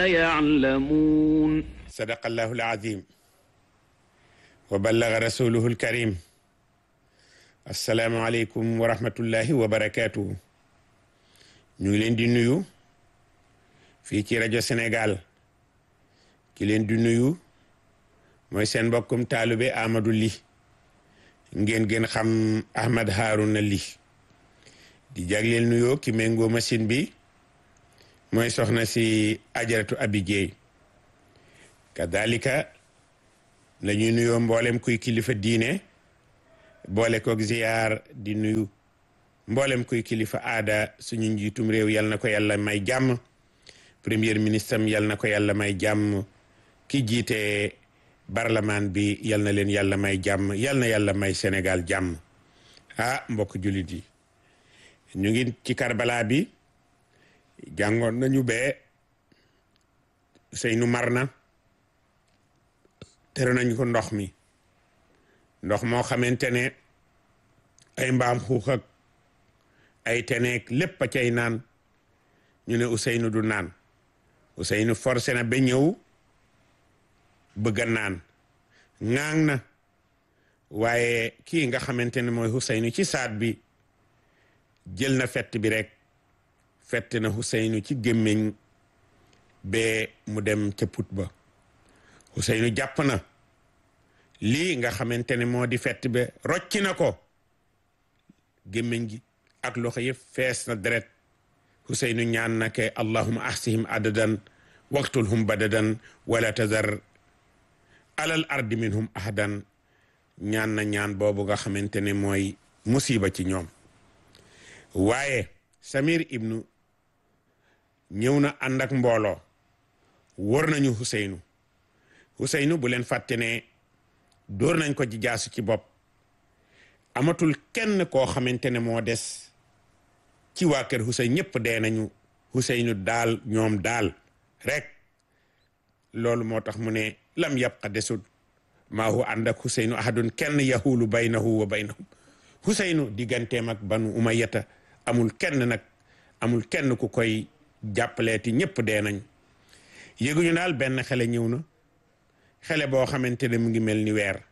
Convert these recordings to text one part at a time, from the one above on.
لا يعلمون صدق الله العظيم وبلغ رسوله الكريم السلام عليكم ورحمة الله وبركاته ñu ngi leen di nuyu fii ci rajo Sénégal ki leen di nuyu mooy seen mbokkum taalube Amadou Ly ngeen gën xam Ahmad Harouna Ly di jagleel nuyoo ki méngoo machine bi mooy soxna si ajaratu Abi Jeey kadalika la ñuy nuyoo mboolem kuy kilifa diine boole koog ziyaar di nuyu mboolem kuy kilifa aada suñu njiitum réew yal na ko yàlla may jàmm premier ministre am yal na ko yàlla may jàmm ki jiite parlement bi yal na leen yàlla may jàmm yal na yàlla may Sénégal jàmm ah mbokk jullit yi ñu ngi ci Karbala bi jàngoon nañu bee Seynu mar na tere nañu ko ndox mi ndox moo xamante ne ay mbaam xuux ak ay teneek lépp a cay naan ñu ne Ousseynou du naan Ousseynou forcé na ba ñëw bëgg a naan ŋaang na waaye kii nga xamante ne mooy Ousseynou ci saat bi jël na fett bi rek fett na Ousseynou ci gémmiñ ba mu dem ca put ba Ousseynou jàpp na lii nga xamante ne moo di fett ba rocci na ko gémmiñ gi ak loxo yëpp fees na deret Ousseynou ñaan na ke allahuma ahsihim adadan waqtulhum badadan wala tazar alal ardi minhum ahadan ñaan na ñaan boobu nga xamante ne mooy musiba ci ñoom waaye Samir ibnu ñëw na ànd ak mbooloo wër nañu Ousseynou Ousseynou bu leen fàtte ne dóor nañ ko ci jaasu ci bopp amatul kenn koo xamante ne moo des ci waa kër Ousseynou ñëpp dee nañu Ousseynou daal ñoom daal rek loolu moo tax mu ne lam yabqa desut maa hu ànd ak Ousseynou ahadun kenn yahulu baynahu wa baynahum Ousseynou digganteem ak banu umayyata amul kenn nag amul kenn ku koy jàppaleeti ñëpp dee nañ yëguñu daal benn xale ñëw na xale boo xamante ne mu ngi mel ni weer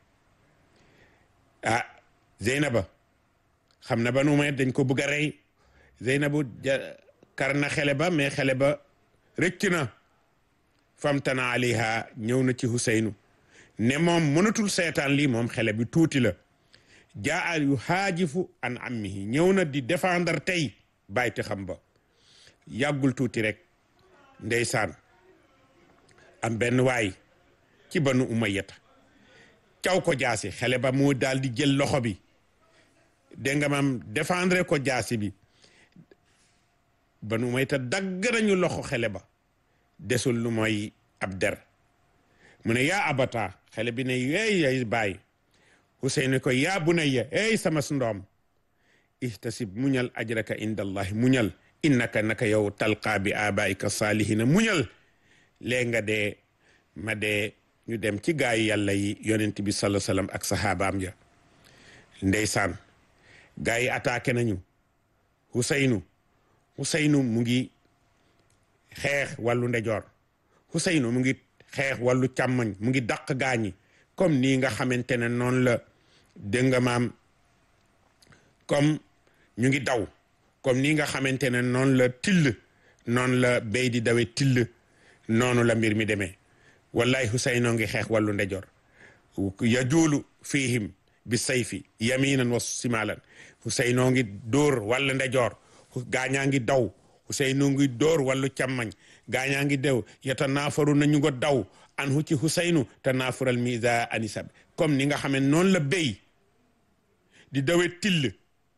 ah Zeynaba xam na banu umayyat dañ ko bëgg a rey Zeynabu kar na xale ba mais xale ba rëcc na famtana alayha ñëw na ci Ousseynou ne moom mënatul seetaan lii moom xale bi tuuti la jaa yu xaajifu an ammihi ñëw na di défendre tey bàyti xam ba yàggul tuuti rek ndeysaan am benn waay ci banu umayyata caw ko jaasi xale ba mu daal di jël loxo bi dégg nga maam défendre ko jaasi bi banu umayyata dagg nañu loxo xale ba desul lu mooy ab der mu ne yaa abata xale bi ne yeey yay bàyyi Ousseynou ko yaa bunayya ey sama ndoom ihtasib muñal ajraka inda allahi muñal innaka naka yow talqaa bi abaika salihina muñal léegi nga dee ma dee ñu dem ci gaayu yàlla yi yonent bi sallallahu sallam ak sahabaam ya ndeysaan gaa yi attaqué nañu Ousseynou Ousseynou mu ngi xeex wàllu ndejoor Ousseynou mu ngi xeex wàllu càmmoñ mu ngi dàq gaañi comme nii nga xamante ne noonu la dégg nga maam comme ñu ngi daw comme nii nga xamante ne noonu la till noonu la béy di dawe till noonu la mbir mi demee wallahi Ousseynou ngi xeex wàllu ndejoor yajuulu fihim bi sayfi yaminan wa simalan Ousseynou ngi dóor wàllu ndejoor gaañaa ngi daw Ousseynou ngi dóor wàllu càmmañ gaañaa ngi dew yata naafaru nañu ngo daw an hu ci Ousseynou te naafural misa anisab comme ni nga xam ne noonu la béy di dawe till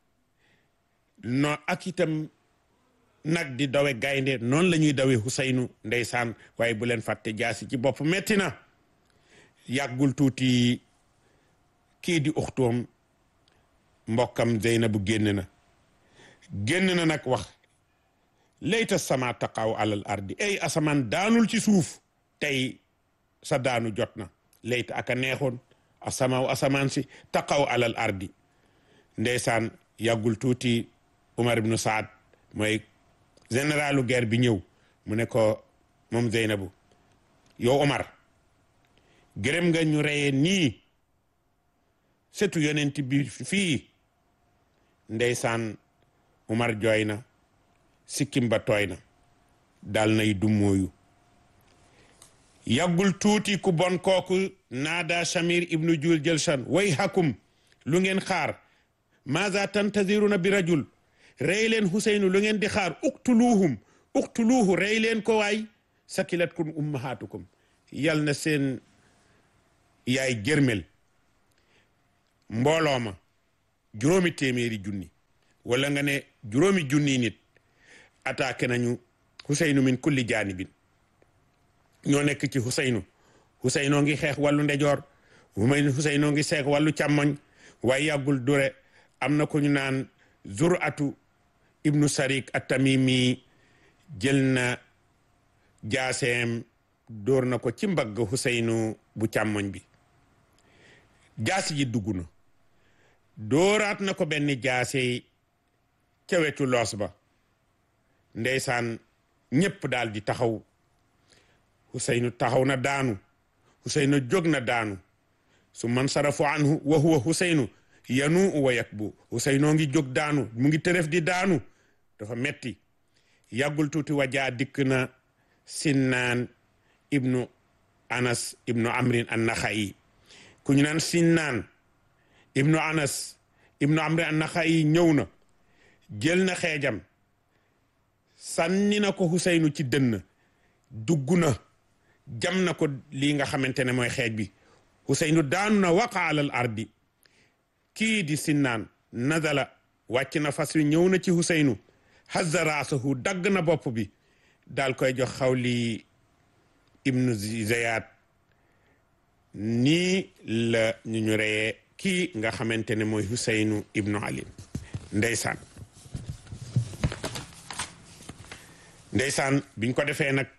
no ak itam nag di dawe gaynde noonu la ñuy dawe Ousseynou ndeysaan waaye bu leen fàtte jaasi ci bopp metti na yàggul tuuti kii di uxtoom mbokkam Zeynabu génn na génn na nag wax layta sama taqaw alal ardi ay asamaan daanul ci suuf tey sa daanu jot na layta aka neexoon asamaaw asamaan si taqaw alal ardi ndeysaan yàggul tuuti Umar ibnu Saad mooy généralu guerre bi ñëw mu ne ko moom Zeynabu yow Omar gërëm nga ñu reyee nii setu yonent bi fii ndeysaan Omar jooy na sikkim ba tooy na dal nay dummóoyu yàggul tuuti ku bon kooku naada Shamir ibnu Jul Jelshan way hakum lu ngeen xaar maza tantaziruna bi rajul rey leen Huseynu lu ngeen di xaar uktuluhum uktuluhu rey leen ko waay sakilatkum ummahatukum yal na seen yaay jërmel mbooloo ma juróomi téeméeri junni wala nga ne juróomi junni nit attaqué nañu Huseynu min kulli jaanibin ñoo nekk ci Huseynu Huseynu ngi xeex wàllu ndejoor Huseynu ngi seex wàllu càmmoñ waaye yàggul dure am na ko ñu naan Zur'atu ibnu Sarik at-Tamimi jël na jaaseem dóor na ko ci mbagg Huseynu bu càmmoñ bi jaasi ji dugg na dóoraat na ko benn jaase ca wetu loos ba ndeysaan ñépp daal di taxaw Huseynu taxaw na daanu Huseynu jóg na daanu su man sarafu anhu wa huwa Huseynu yanu wa yakbu Huseynu ngi jóg daanu mu ngi tërëf di daanu dafa metti yàggul tuuti wajaa dikk na Sinnaan ibnu Anas ibnu Amrin an-Naxa'i ku ñu naan Sinnaan ibnu Anas ibnu Amrin an-Naxa'i ñëw na jël na xeejam sànni na ko Huseynu ci dënn dugg na jam na ko lii nga xamante ne mooy xeej bi Huseynu daanu na waqa alal ardi kii di Sinnaan nazala wàcc na fas wi ñëw na ci Huseynu hazza raasahu dagg na bopp bi daal koy jox xawli ibnu Ziyad nii la ñu ñu reyee kii nga xamante ne mooy Huseynu ibnu Ali ndeysaan ndeysaan biñ ko defee nag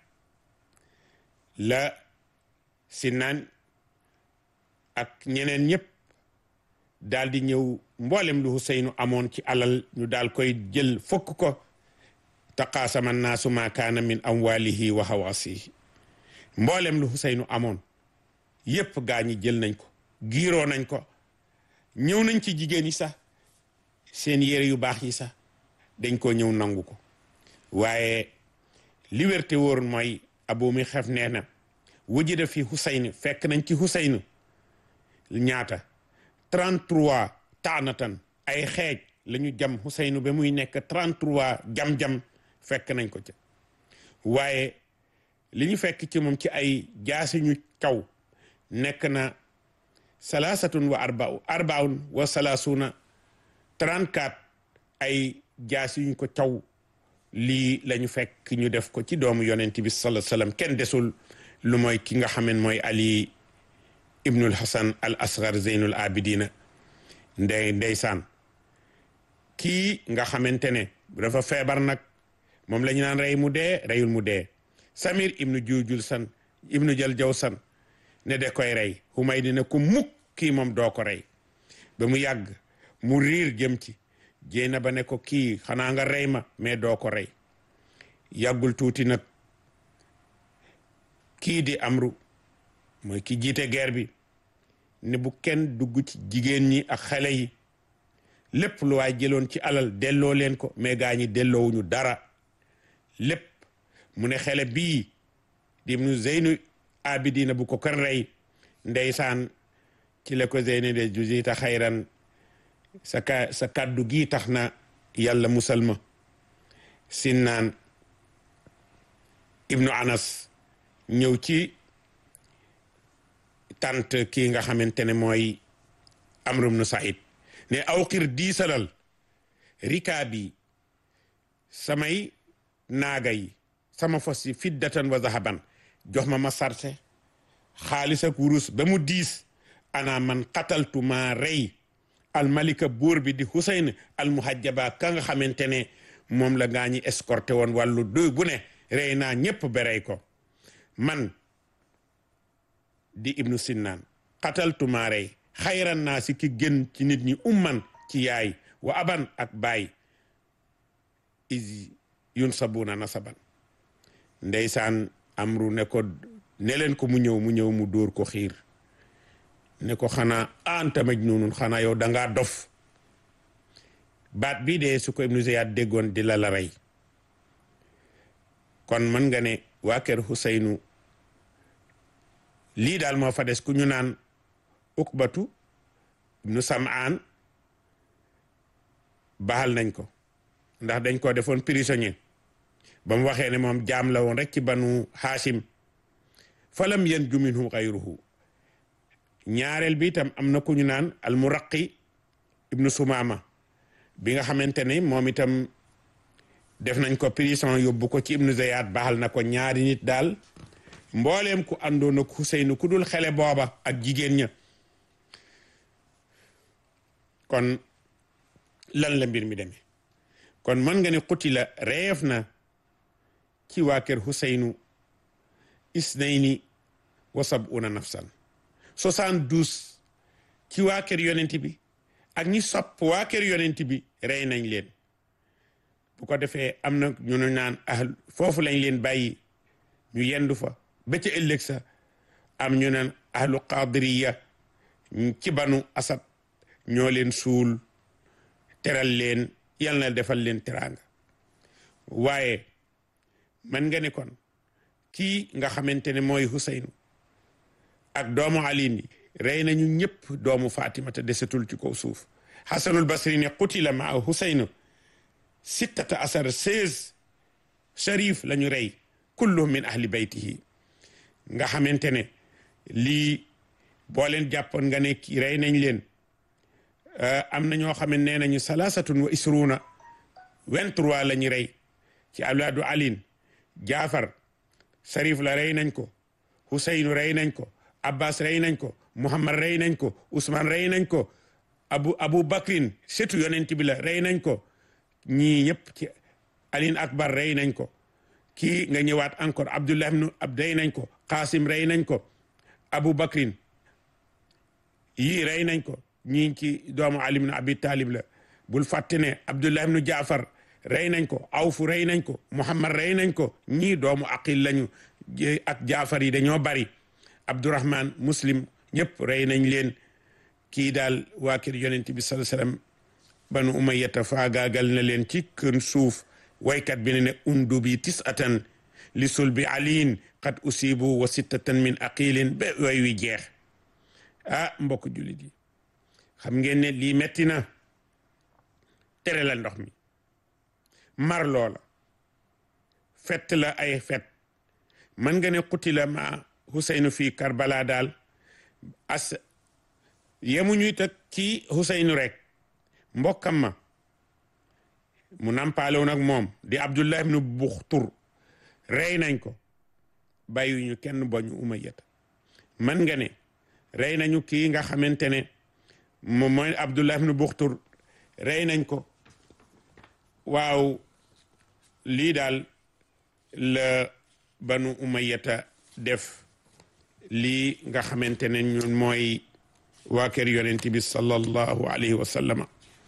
la Sinnaan ak ñeneen ñëpp daal di ñëw mboolem lu Huseynu amoon ci alal ñu daal koy jël fokk ko taqaasama naasu ma kaana min amwalihi wa hawaasihi mboolem lu Huseynu amoon yépp gaa ñi jël nañ ko giiroo nañ ko ñëw nañ ci jigéen yi sax seen yére yu baax yi sax dañ ko ñëw nangu ko waaye li wér te wóor mooy abu mi xef nee na wujida fi Huseynu fekk nañ ci Huseynu ñaata 33 taanatan ay xeej la ñu jam Huseynu ba muy nekk 33 jam-jam fekk nañ ko ca waaye li ñu fekk ci moom ci ay jaasi ñu kaw nekk na salaasatun wa arbau arbaun wa salaasuna 34 ay jaasi yuñ ko caw lii la ñu fekk ñu def ko ci doomu yonent bi sallallahu alayhi wasallam kenn desul lu mooy ki nga xamen mooy Ali ibnul Hasan al asgar zeynul abidina ndey ndeysaan kii nga xamante ne dafa feebar nag moom la ñu naan rey mu dee reyul mu dee Samir ibnu juujul san ibnu jël jaw san ne de koy rey xumay dina ko mukk kii moom doo ko rey ba mu yàgg mu riir jëm ci jéy na ba ne ko kii xanaa nga rey ma mais doo ko rey yàggul tuuti nag kii di amru mooy ki jiite guerre bi ne bu kenn dugg ci jigéen ñi ak xale yi lépp lu waay jëloon ci alal delloo leen ko mais gaa ñi delloowuñu dara lépp mu ne xele bii di nu zeynu abidina bu ko kan rey ndeysaan ci la ko zeyne de jusita xayran sa ka sa kàddu gii tax na yàlla musalma sinnaan ibnu anas ñëw ci tant kii nga xamante ne mooy amru ibnu said ne awqir diisalal rikaa bi samay naaga yi sama fos yi fiddatan wa zahaban jox ma ma sarse xaalis ak wurus ba mu diis ana man qataltu maa rey almalika buur bi di Husayn almuhajjaba ka nga xamante ne moom la gaa ñi escorté woon wàllu doy bu ne rey naa ñépp berey ko man di ibnu sinnaan qataltu maa rey xayran naa si ki gën ci nit ñi umman ci yaay wa aban ak baay is yun sabuna nasaban ndeysaan amru ne ko ne leen ko mu ñëw mu ñëw mu dóor ko xiir ne ko xanaa anta majnunun xanaa yow dangaa dof baat bii de su ko ibnu Ziyad déggoon di la la rey kon mën nga ne waa kër Huseynu lii daal moo fa des ku ñu naan ukbatu ibnu Sam'aan baal nañ ko ndax dañ ko defoon prisonnier ba mu waxee ne moom jaam la woon rek ci banu Haashim falam yanju minhu xayruhu ñaareel bi itam am na ku ñu naan almuraqi ibnu Sumaama bi nga xamante ne moom itam def nañ ko prison yóbbu ko ci ibnu Ziyad baaxal na ko ñaari nit daal mbooleem ku àndoon ak Huseynu ku dul xele booba ak jigéen ña kon lan la mbir mi demee kon mën nga ne xuti la reef na ci waa kër Huseynu isnayni wa sab'una nafsan soixante-douze ci waa kër yonent bi ak ñi sopp waa kër yonent bi rey nañ leen bu ko defee am na ñu ne naan ah foofu lañ leen bàyyi ñu yendu fa ba ca ëllëg sa am ñu naan ahlu qadiriya ci banu asad ñoo leen suul teral leen yal na defal leen teraanga waaye man nga ne kon kii nga xamante ne mooy Huseynu ak doomu aliin yi rey nañu ñëpp doomu Fatimata desetul ci kaw suuf Hasanul Basri ne qutila maa Huseynu sittata asar seize sharif la ñu rey kulluhum min ahli baytihi nga xamante ne lii boo leen jàppoon nga ne kii rey nañ leen am na ñoo xam ne nee nañu salaasatun wa isruuna vingt-trois la ñu rey ci awlaadu alin jaafar sarif la rey nañ ko huseynu rey nañ ko abbas rey nañ ko muhammad rey nañ ko usman rey nañ ko abu abu bakrin setu yonent bi la rey nañ ko ñii ñëpp ci alin akbar rey nañ ko kii nga ñëwaat encore abdullah ibnu ab rey nañ ko qasim rey nañ ko abu bakrin yii rey nañ ko ñii ci doomu ali ibnu abi talib la bul fàtte ne abdullah ibnu jaafar rey nañ ko awfu rey nañ ko muhammad rey nañ ko ñii doomu aqil lañu ak jaafar yi dañoo bari abdurahman muslim ñëpp rey nañ leen kii daal waa kër yonent bi sallallahu alayhi wasallam banu umayyata faagaagal na leen ci kër suuf waykat bi ne ne undu bi tisatan li sulbi aliin qad usibu wa sittatan min aqilin ba way wi jeex ah mbokk jullit yi xam ngeen ne lii metti na tere la ndox mi mar loola fett la ay fet mën nga ne qutila ma Huseynu fii Karbala daal as yemuñu tak ci Huseynu rek mbokkam ma mu nampaaloon ak moom di Abdullah ibnu Buxtur rey nañ ko bàyyiwuñu kenn boñu Umayyata mën nga ne rey nañu kii nga xamante ne moom mooy Abdullah ibnu Buxtur rey nañ ko waaw lii daal la banu Umayyata def lii nga xamante ne ñun mooy waa kër yonent bi sallallahu alayhi wa sallama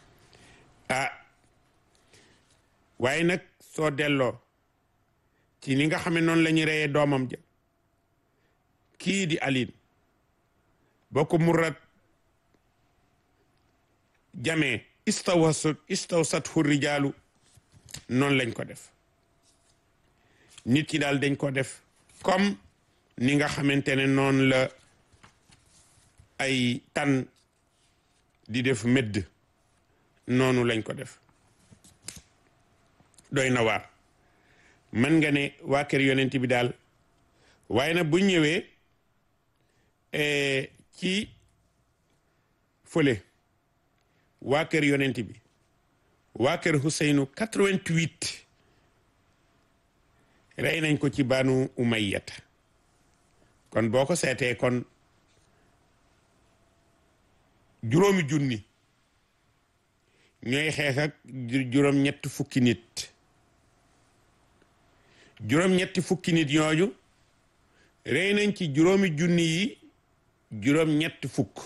ah waaye nag soo delloo ci ni nga xam ne noonu la ñu reyee doomam ja kii di alin boo ko murrat jamee istawsat istawsat hu rijaalu noonu lañ ko def nit ki daal dañ ko def comme ni nga xamante ne noonu la ay tan di def mëdd noonu lañ ko def doy na waar mën nga ne waa kër yonent bi daal waaye nag bu ñëwee ci fële waa kër yonent bi waa kër Huseynu 88 rey nañ ko ci banu Umayyata kon boo ko seetee kon juróomi junni ñooy xeex ak juróom ñetti fukki nit juróom ñetti fukki nit ñooñu rey nañ ci juróomi junni yi juróom ñetti fukk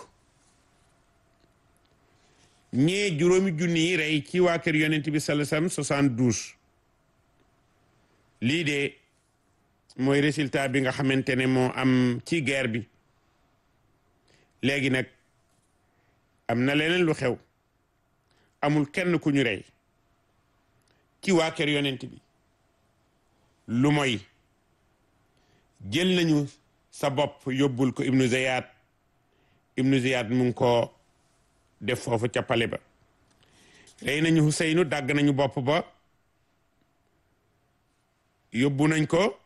ñee juróomi junni yi rey ci waa kër yonent bi sallallahu alayhi wasallam soixante-douze lii de mooy résultat bi nga xamante ne moo am ci guerre bi léegi nag am na leneen lu xew amul kenn ku ñu rey ci waa kër yonent bi lu mooy jël nañu sa bopp yóbbul ko ibnu ziyad ibnu ziyad mu ngi ko def foofu ca pale ba rey nañu Huseynu dàgg nañu bopp ba yóbbu nañ ko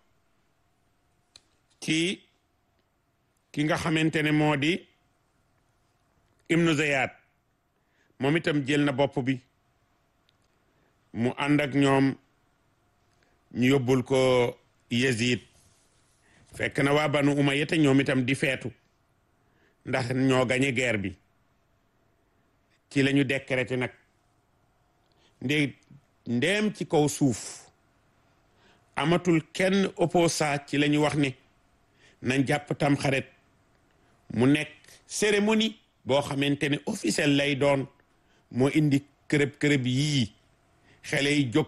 ci ki nga xamante ne moo di ibnu ziyad moom itam jël na bopp bi mu ànd ak ñoom ñu yóbbul ko Yazid fekk na waa banu Umayya te ñoom itam di feetu ndax ñoo gañe guerre bi ci la ñu décrété nag ndé ndéem ci kaw suuf amatul kenn opposant ci la ñu wax ne nañ jàpp tam xaret mu nekk cérémonie boo xamante ne officiel lay doon moo indi kërëb kërëb yii xale yi jóg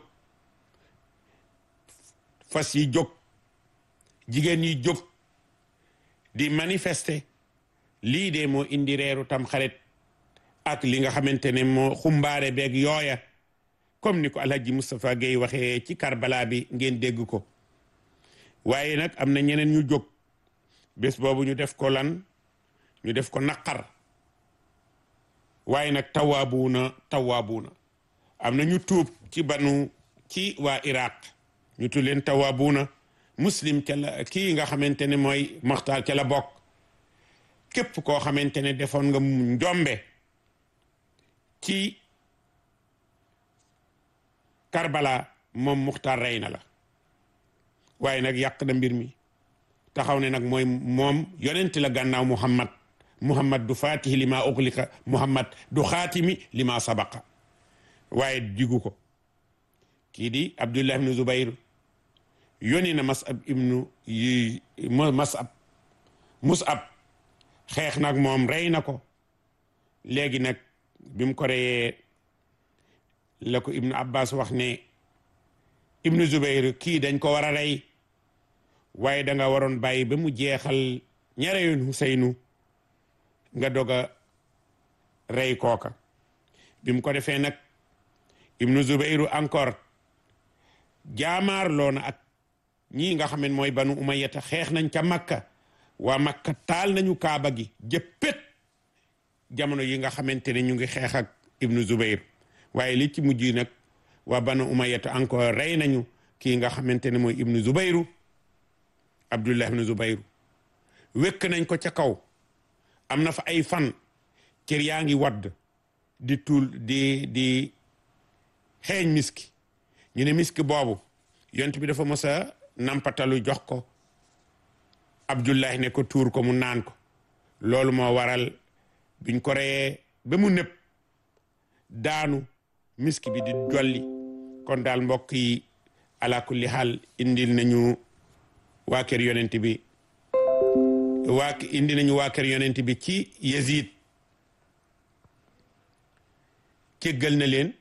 fas yi jóg jigéen yi jóg di manifester lii de moo indi reeru tam xarit ak li nga xamante ne moo xumbaare beeg yooya comme ni ko alhaji Moustapha Gueye waxee ci Karbala bi ngeen dégg ko waaye nag am na ñeneen ñu jóg bés boobu ñu def ko lan ñu def ko naqar waaye nag tawaabuuna tawaabuuna am na ñu tuub ci banu ci waa Iraq ñu tudd leen tawaabuuna muslim ca la kii nga xamante ne mooy maxtaar ca la bokk képp koo xamante ne defoon nga njombe ci Karbala moom muxtaar rey na la waaye nag yàq na mbir mi taxaw ne nag mooy moom yonent la gànnaaw Muhammad Muhammad du fatihi li ma uxlika Muhammad du xaatimi li ma sabaqa waaye jigu ko kii di Abdullah ibnu Zubayr yónni na Mas'ab ibnu yi Mas'ab Mus'ab xeex nag moom rey na ko léegi nag bi mu ko reyee la ko ibnu Abbas wax ne ibnu Zubayr kii dañ ko war a rey waaye da nga waroon bàyyi ba mu jeexal ñareyoon Huseynu nga dog a rey kooka bi mu ko defee nag ibnu Zubayru encore jaamaarloo na ak ñii nga xam ne mooy banu umayyata xeex nañ ca makka waa makka taal nañu kaaba gi jëppét jamono yi nga xamante ne ñu ngi xeex ak ibnu Zubayr waaye li ci mujj nag waa banu umayyata encore rey nañu kii nga xamante ne mooy ibnu Zubayru Abdullah ibnu Zubayru wékk nañ ko ca kaw am na fa ay fan kër yaa ngi wadd di tuul di di xeeñ miski ñu ne miski boobu yont bi dafa mos a nampatalu jox ko Abdullahi ne ko tuur ko mu naan ko loolu moo waral biñ ko reyee ba mu nëpp daanu miski bi di jolli kon daal mbokk yi ala kulli xaal indil nañu waa kër yonent bi waa indi nañu waa kër yonent bi ci Yazid céggal na leen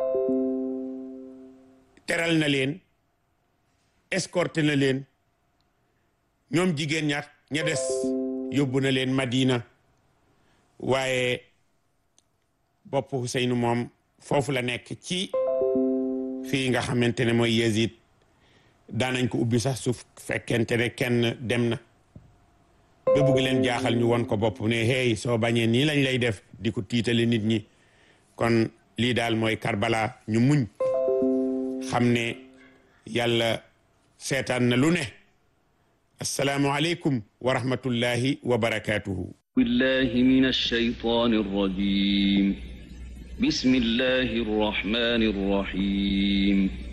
teral na leen escorté na leen ñoom jigéen ña ña des yóbbu na leen Madina waaye bopp Huseynu moom foofu la nekk ci fii nga xamante ne mooy Yazid daanañ ko ubbi sax su fekkente ne kenn dem na ba bugg leen jaaxal ñu won ko bopp ne hey soo bañee nii lañ lay def di ko tiitale nit ñi kon lii daal mooy Karbala ñu muñ xam ne yàlla seetaan na lu ne assalaamu aleykum wa rahmatullahi wa barakaatuhu بالله من الشيطان الرجيم بسم الله الرحمن الرحيم